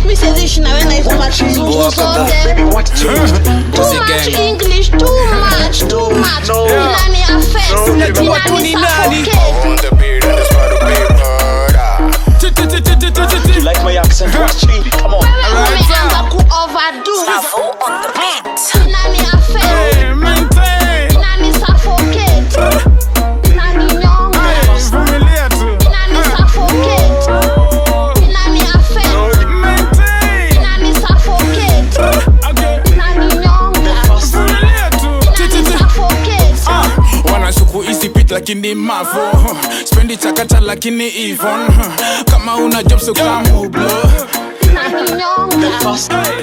mi siweziishi na wewe na hizo makizungu zote too much english too much too much inani affect Unajua tu ni inani nani. suffocate On the beat and it's about to be murder. You like my accent? Watch me. Come on. wewe umeanza ku overdo inani affect inani suffocate inani nyonga inani suffocate inani affect inani suffocate inani nyonga inani suffocate wanashuku isipit lakini mavo spendi chakata lakini ivon kama una job so kamublo inani nyonga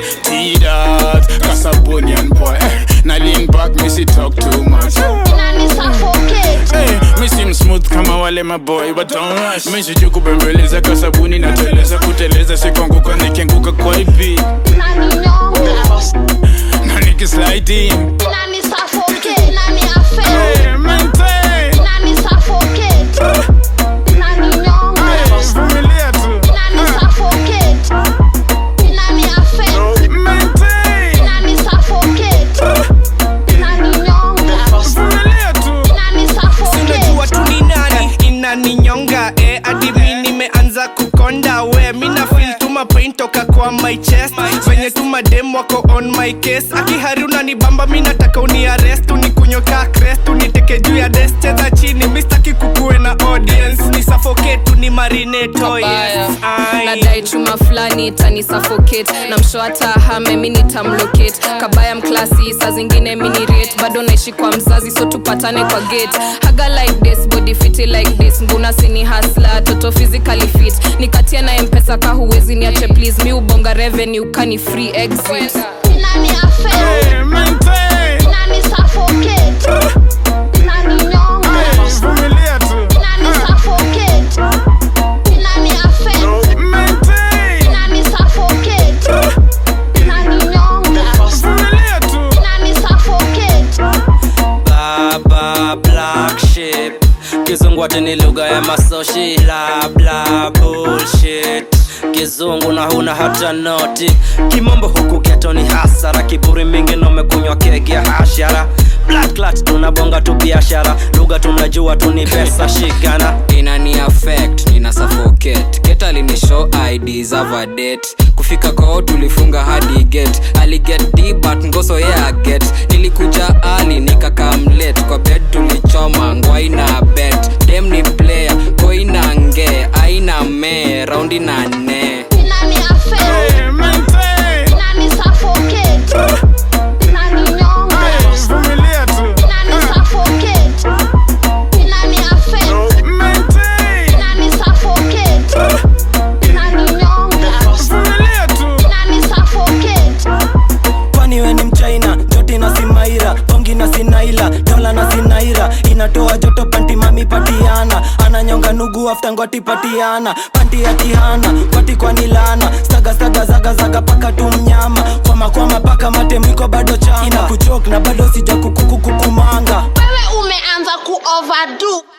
tidat kasabonian boy na lean back misi talk too much inani suffocate Hey, mi sim smooth kama wale maboy but don't rush mi sijui kubembeleza kwa sabuni nateleza kuteleza sikwanguka nikianguka kwa ipi inani nyonga na nikisliding inani suffocate inani affect Hey, maintain. inani suffocate inani nyonga Vumilia tu. inani suffocate inani affect Maintain. inani suffocate inani nyonga Vumilia tu. inani suffocate unajua tu ni nani inaninyonga eh, hadi mi nimeanza kukonda we mina feel tu mapain toka kwa my chest venye tu madem wako on my case akihari unanibamba mi nataka uniarest unikunyoka crest uniteke juu ya des cheza chini mistaki kukuwe na audience ni suffocate tu ni marinato yes. Kabaya. Ai. nadai chuma fulani itani suffocate na msho hata hame mi nitamlocate kabaya mklasi saa zingine minirate bado naishi kwa mzazi so tupatane kwa gate haga like this body fiti like this nguna sini hasla toto physically fit nikatia na mpesa ka huwezi niache please mi ubonga revenue kani free exit inani affect Hey, maintain. inani suffocate inani nyonga Vumilia tu. inani suffocate inani affect Maintain. inani suffocate inani nyonga Vumilia tu. inani suffocate baba black ship kizungu ati ni lugha ya masoshi bla bla bullshit kizungu na huna hata noti kimombo huku geto ni hasara kiburi mingi nomekunywa kegi ya hashara Blood clot tunabonga tu biashara lugha tunajua tu ni pesa shikana inani affect nina suffocate keta lini show id za date kufika kwao tulifunga hadi gate aliget d but ngoso yeah get nilikuja ali nikakamlet kwa bed tulichoma ngwaina bet dem ni player koina nge aina me raundi na ne inani affect Hey, maintain. inani suffocate inani nyonga Vumilia tu. inani suffocate inani affect Maintain. inani suffocate inani nyonga Vumilia tu. inani suffocate kwani we ni mchaina joti na simaira pongi na sinaila dola na sinaira inatoa joto panti mami patiana ananyonga nugu afta ngwati patiana panti atihana kwati kwani lana staga staga zaga zaga paka tu mnyama kwama kwama paka matemiko bado changa ina kuchok na bado sija kukukukumanga wewe umeanza ku overdo